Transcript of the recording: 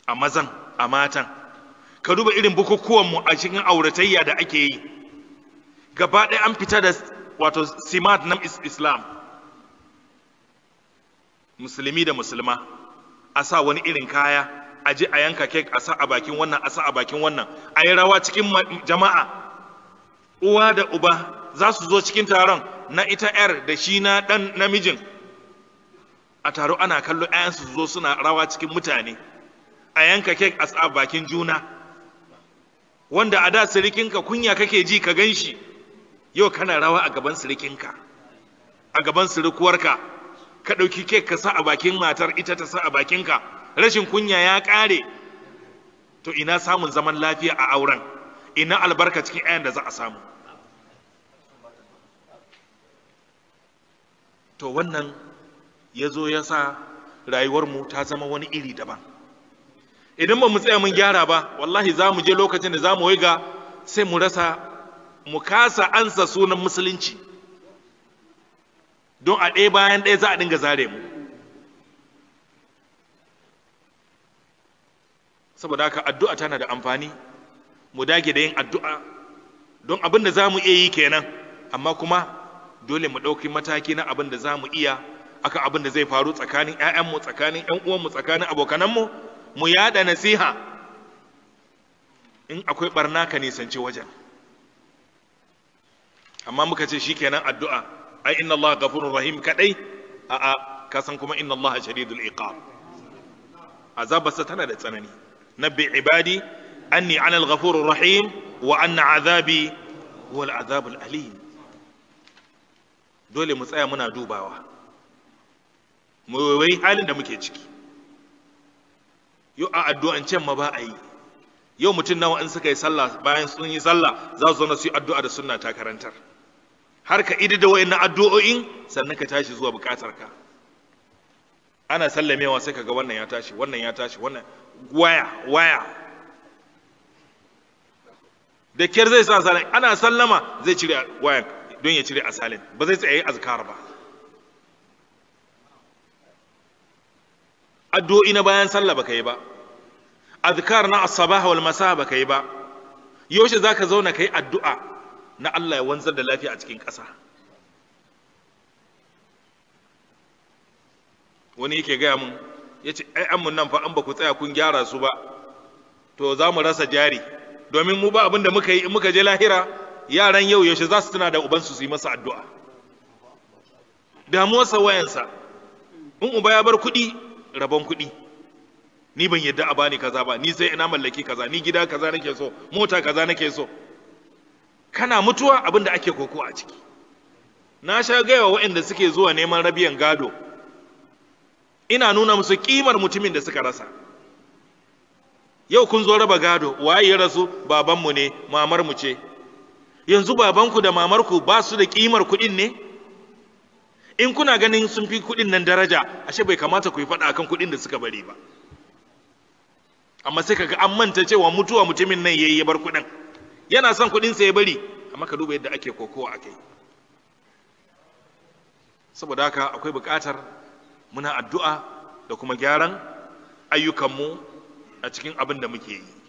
a mazan a matan ka duba irin bukukuwanmu a cikin auratayya da ake yi gaba ɗaya an fita da wato simat na islam musulmi da musulma a sa wani irin kaya a je a yanka kek a sa a bakin wannan a sa a bakin wannan a yi rawa cikin jama'a uwa da uba za su zo cikin taron na ita yar da shi na ɗan namijin a taro ana kallo 'ya'yansu su zo suna rawa cikin mutane a yanka kek a sa bakin juna wanda a da sirikinka kunya kake ji ka gan shi yau kana rawa a gaban sirikinka a gaban sirikuwarka ka ɗauki kek ka sa a bakin matar ita ta sa a bakinka rashin kunya ya ƙare to ina samun zaman lafiya a auren ina albarka cikin ayan da za a samu to wannan ya zo ya sa rayuwarmu ta zama wani iri daban idan ba mu tsaya mun gyara ba wallahi za mu je lokacin da za mu ga sai mu rasa mu kasa ansa sunan musulunci don a ɗaya bayan ɗaya za a dinga zare mu saboda haka addu'a tana da amfani mu dage da yin addu'a don abin da za mu iya yi kenan amma kuma dole mu ɗauki mataki na abin da za mu iya akan abin da zai faru tsakanin 'ya'yanmu tsakanin 'yan uwanmu tsakanin abokananmu mu yada nasiha in akwai barna ka nisanci wajen amma muka ce shikenan addu'a ai inna Allah ghafurur rahim kadai a a ka san kuma inna Allah shadidul iqab azabarsa tana da tsanani nabbi ibadi anni ana al-ghafurur rahim wa anna azabi huwa al-azabul alim dole mu tsaya muna dubawa mu wai halin da muke ciki yau a addu'an can ma ba a yi yau mutum nawa in suka yi sallah bayan sun yi sallah za su zauna su yi addu'a da sunna ta karantar har ka idi da wayannan addu'o'in sannan ka tashi zuwa bukatar ka ana sallamewa sai ka ga wannan ya tashi wannan ya tashi wannan waya waya da kyar zai sa salin ana sallama zai cire wayan don ya cire asalin ba zai tsaye azkar ba addu'o'i na bayan sallah baka yi ba azkar na as-sabah wal masa baka yi ba yaushe zaka zauna kai addu'a na Allah ya wanzar da lafiya a cikin ƙasa wani yake gaya mun yace ai an mun nan fa an ba ku tsaya kun gyara su ba to za mu rasa jari domin mu ba abin da muka yi in muka je lahira yaran yau yaushe za su tuna da ubansu su yi masa addu'a damuwarsa wayansa in uba ya bar kuɗi rabon kuɗi ni ban yadda a bani kaza ba ni sai ina mallaki kaza ni gida kaza nake so mota kaza nake so kana mutuwa abin da ake koko a ciki na sha gaya waɗanda suke zuwa neman rabiyan gado ina nuna musu kimar mutumin da suka rasa yau kun zo raba gado waye ya rasu babanmu ne mamarmu ce yanzu babanku da mamarku ba su da kimar kuɗin ne in kuna ganin sun fi kuɗin nan daraja ashe bai kamata ku yi faɗa akan kuɗin da suka bari ba amma sai kaga an manta cewa mutuwa mutumin nan yayi ya bar kuɗin yana son kuɗin sa ya bari amma ka duba yadda ake kokowa akai saboda haka akwai buƙatar muna addu'a da kuma gyaran ayyukanmu a cikin abin da muke yi